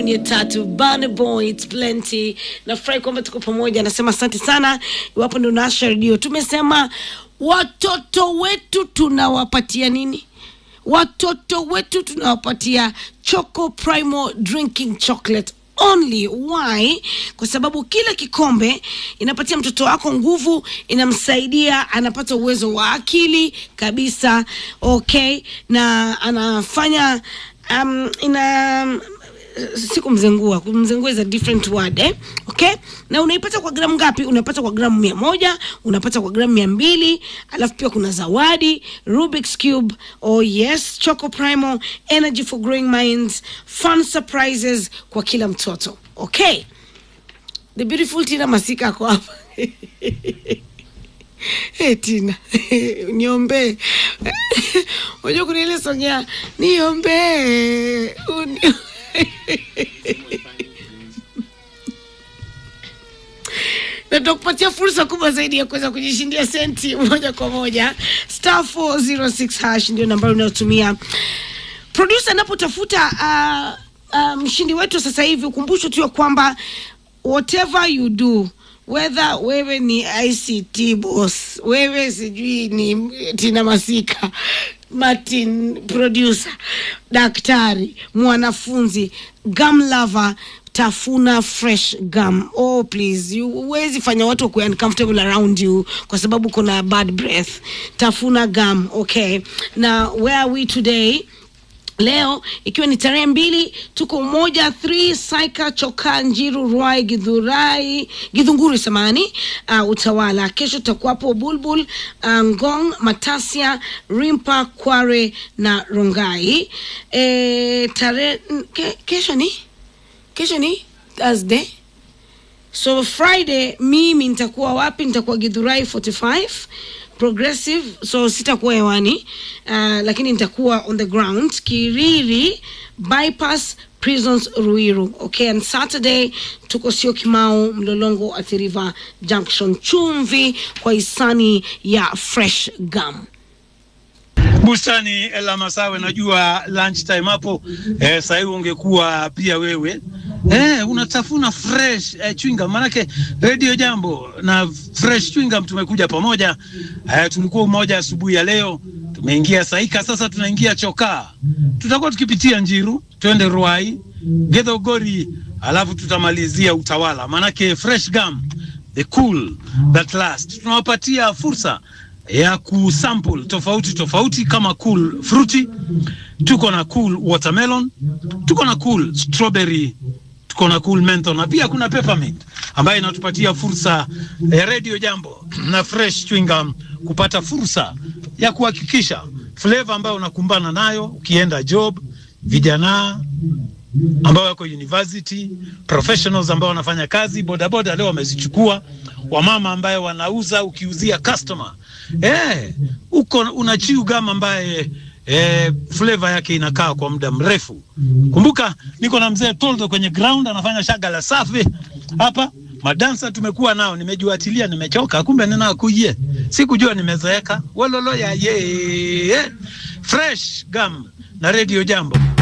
kwenye tatu Burna Boy, it's plenty. Nafurahi kwamba tuko pamoja, nasema asante sana. Iwapo ndio naasha redio, tumesema watoto wetu tunawapatia nini? Watoto wetu tunawapatia Choco Primo drinking chocolate only. Why? Kwa sababu kila kikombe inapatia mtoto wako nguvu, inamsaidia, anapata uwezo wa akili kabisa, okay, na anafanya um, ina siku mzengua kumzengua is a different word eh? okay na unaipata kwa gramu ngapi unapata kwa gramu mia moja unapata kwa gramu mia mbili alafu pia kuna zawadi rubik's cube oh yes choco primo energy for growing minds fun surprises kwa kila mtoto okay the beautiful tina masika ako hapa Hey, Tina niombee. Unajua kuna ile song ya niombee uni- na tutakupatia fursa kubwa zaidi ya kuweza kujishindia senti moja kwa moja. Star 406 hash ndio nambari unayotumia. Producer anapotafuta uh, uh, mshindi wetu sasa hivi, ukumbusho tu ya kwamba whatever you do whether wewe ni ICT boss, wewe sijui ni Tina Masika, Martin producer, daktari, mwanafunzi, gum lover, tafuna fresh gum. Oh please, you huwezi fanya watu wakuwe uncomfortable around you kwa sababu kuna bad breath. Tafuna gum, okay. Na where are we today? leo ikiwa ni tarehe mbili tuko umoja 3 saika choka njiru rwai gidhurai gidhunguri samani uh, utawala kesho tutakuwapo bulbul uh, ngong matasia rimpa kware na rongai e, tarehe ke, kesho ni kesho ni thursday so friday mimi nitakuwa wapi nitakuwa gidhurai 45 progressive so sitakuwa hewani uh, lakini nitakuwa on the ground kiriri bypass prisons ruiru okay and saturday tuko sio kimau mlolongo athiriva junction chumvi kwa hisani ya fresh gum bustani la Masawe, najua lunch time hapo eh, sasa hivi ungekuwa pia wewe eh, unatafuna fresh eh, chewing gum. Manake Radio Jambo na fresh chewing gum tumekuja pamoja eh, tulikuwa umoja asubuhi ya leo, tumeingia Saika, sasa tunaingia Chokaa, tutakuwa tukipitia Njiru, twende Ruai, Githogori, alafu tutamalizia Utawala, manake fresh gum the cool that last. Tunawapatia fursa ya kusample tofauti tofauti kama cool fruity, tuko na cool watermelon, tuko na cool strawberry, tuko na cool menthol na pia kuna peppermint ambayo inatupatia fursa ya Radio Jambo na fresh chewing gum kupata fursa ya kuhakikisha flavor ambayo unakumbana nayo ukienda job, vijana ambao wako university, professionals ambao wanafanya kazi bodaboda, leo wamezichukua, wamama ambaye wanauza, ukiuzia customer eh, uko una chew gum ambaye eh, flavor yake inakaa kwa muda mrefu. Kumbuka niko na mzee Toldo kwenye ground anafanya shagala safi hapa. Madansa tumekuwa nao, nimejuatilia, nimechoka, kumbe ninakuje, sikujua nimezeeka. Wololo ya ye fresh gum na Radio Jambo.